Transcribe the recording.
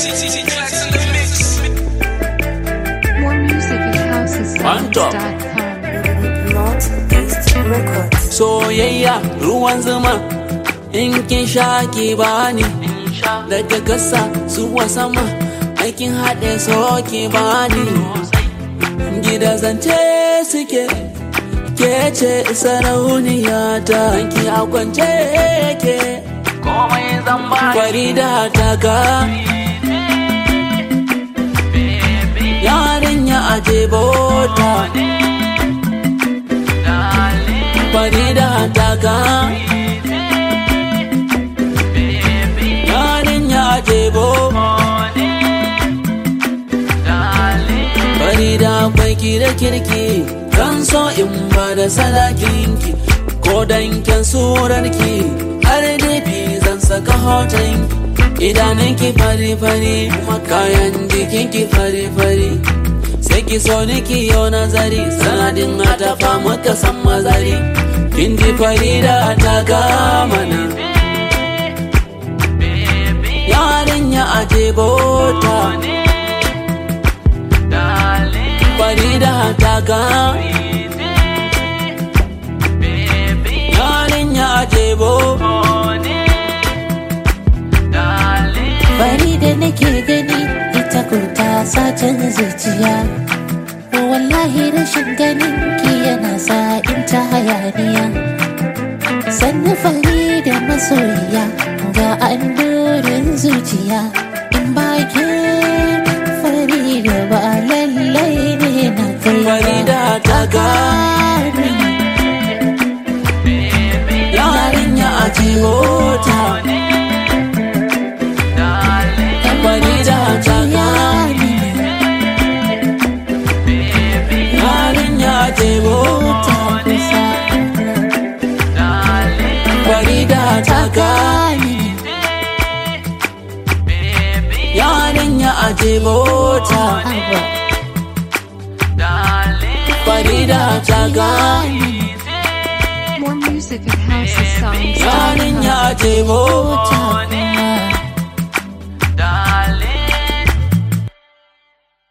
More music at On top. housesounds.com. Northeast Records. soyayya ruwan zuma in kin sha ki bani daga gasa zuwa sama aikin haɗe so ki bani gida zance suke ke ce sarauniya ta ki a kwance ke farida ta ga yarinya aje bota farida ta ga yarinya jebo farida kwai ki da kirki kan so in ba da sadakinki ko danken surarki har dafi zan saka hotonki idanunki fari-fari kuma kayan jikinki fari-fari sai ki so ni ki yau nazari sanadin a tafa maka san mazari kin ji farida ta gamana yarinya aje bota farida ta ga yarinya aje bota Bari da nake gani ita kurta sacin zuciya. Wallahi rashin ganin ki yana sa in ta hayaniya. Sannu fari da masoyiya ga andorin zuciya. In ba ke fari da ba lallai ne na kai ba. farida ta ga yarinya aje bota farida ta ga yarinya aje bota farida ta ga yarinya aje bota farida ta ga More music at housesounds.com. yarinya aje bota Bota